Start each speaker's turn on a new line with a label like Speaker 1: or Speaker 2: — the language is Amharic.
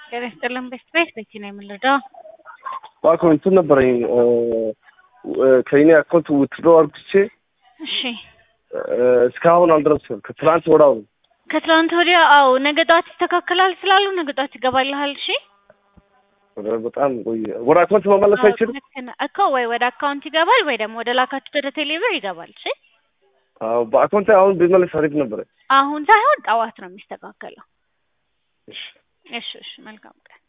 Speaker 1: ጤና ይስጥልን ቤስት ቤት በኪ ነው የምንረዳው።
Speaker 2: እባክዎ እንትን ነበረኝ ከእኔ አካውንት ውትድሮ አርግቼ
Speaker 1: እሺ
Speaker 2: እስካሁን አልደረስም። ከትናንት ወዳው
Speaker 1: ከትላንት ወዲያ አዎ፣ ነገ ጠዋት ይስተካከላል ስላሉ ነገ ጠዋት ይገባልሃል። እሺ
Speaker 2: በጣም ቆየ። ወደ አካውንት መመለስ አይችልም
Speaker 1: ልክ ነህ እኮ ወይ ወደ አካውንት ይገባል ወይ ደግሞ ወደ ላካችሁት ወደ ቴሌብር ይገባል። እሺ
Speaker 2: አዎ፣ በአካውንት አሁን ቢመለስ አሪፍ ነበረ።
Speaker 1: አሁን ሳይሆን ጠዋት ነው የሚስተካከለው።
Speaker 2: እሺ
Speaker 1: እሺ እሺ፣ መልካም ቀን